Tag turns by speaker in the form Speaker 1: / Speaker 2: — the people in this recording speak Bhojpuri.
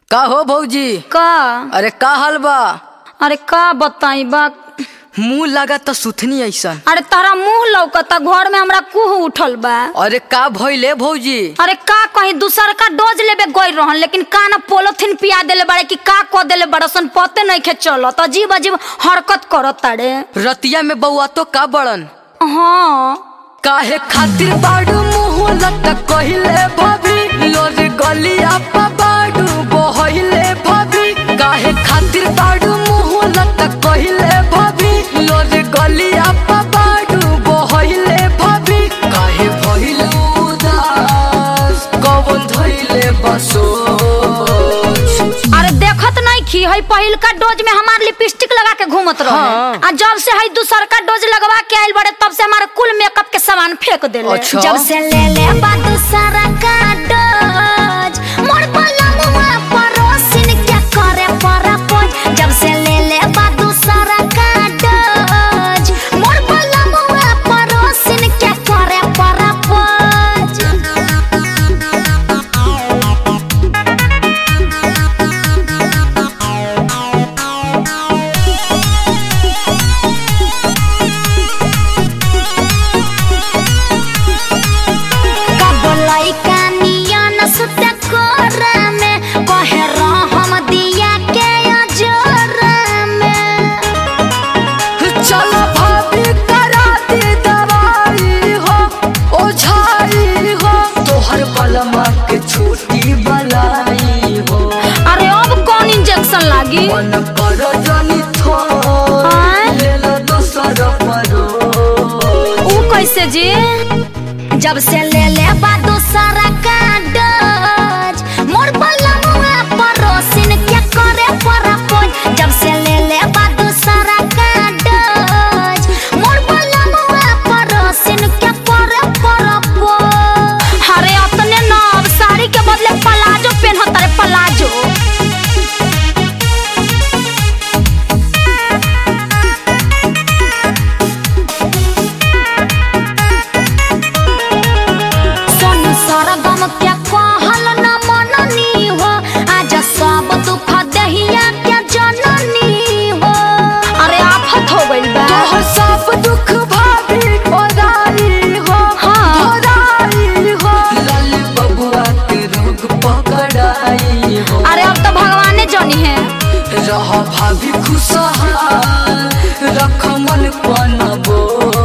Speaker 1: का हो भौजी
Speaker 2: का
Speaker 1: अरे का हाल बा
Speaker 2: अरे का बताई बा
Speaker 1: मुंह लगा तो सुथनी ऐसन
Speaker 2: अरे तारा मुंह लौकता घर में हमरा कुह उठल बा
Speaker 1: अरे का भइले भौजी
Speaker 2: अरे का कहीं दूसर का डोज लेबे गई रहन लेकिन का ना पोलोथिन पिया देले बड़े कि का क देले बड़सन पते नहीं खे चलत अजीब अजीब हरकत करत तारे
Speaker 1: रतिया में बउआ तो का बड़न
Speaker 2: हाँ
Speaker 1: काहे खातिर बाड़ू मुंह लटक कहिले भाभी लोर गलिया पा बाड़ू बहले भाभी काहे खातिर बाड़ू मुंह लटक कहिले भाभी लोर गलिया पा बाड़ू बहले भाभी काहे भइलू उदास कवन धइले बसोच
Speaker 2: अरे देखत नहीं खी हई पहिल का डोज में हमार लिपस्टिक लगा के घूमत रहे
Speaker 1: हाँ।
Speaker 2: आ जब से हई दूसर का डोज लगवा के आइल बड़े तब से हमारे कुल मेकअप के सामान फेंक देले
Speaker 1: अच्छा।
Speaker 2: जब से ले ले बा दूसरा का डोज मोर पलंगवा परोसिन क्या करे परपोज जब से ले ले बा दूसरा का डोज मोर पलंगवा परोसिन क्या करे परपोज कबलाई कानियन सुत कोरा में कहे रहम दिया के अजोर में
Speaker 1: चलो भाभी करा दे दवाई हो ओझाई हो तोहर बलमा के छोटी बलाई हो
Speaker 2: अरे अब कौन इंजेक्शन लागी
Speaker 1: मन कर जनी थो
Speaker 2: हाँ?
Speaker 1: ले लो दोसर परो
Speaker 2: ऊ कैसे जी जब से ले ले बा दूसरा का डोज मोर बलमुआ परोसिन क्या करे परपोज जब से ले ले बा दूसरा का डोज मोर बलमुआ परोसिन क्या करे परपोज अरे अपने ना अब साड़ी के बदले पलाजो पहनत रे पलाजो सोनू सरगम क्या कहल न मननी हो आज सब दुख दहिया क्या जननी हो अरे आफत हो गइल बा
Speaker 1: तोहर सब दुख भाभी ओराई हो
Speaker 2: हाँ।
Speaker 1: ओराई हो लाल बबुआ के रोग पकड़ाई हो
Speaker 2: अरे अब तो भगवाने जनी है
Speaker 1: रह भाभी खुशहाल रख मन पन बोझ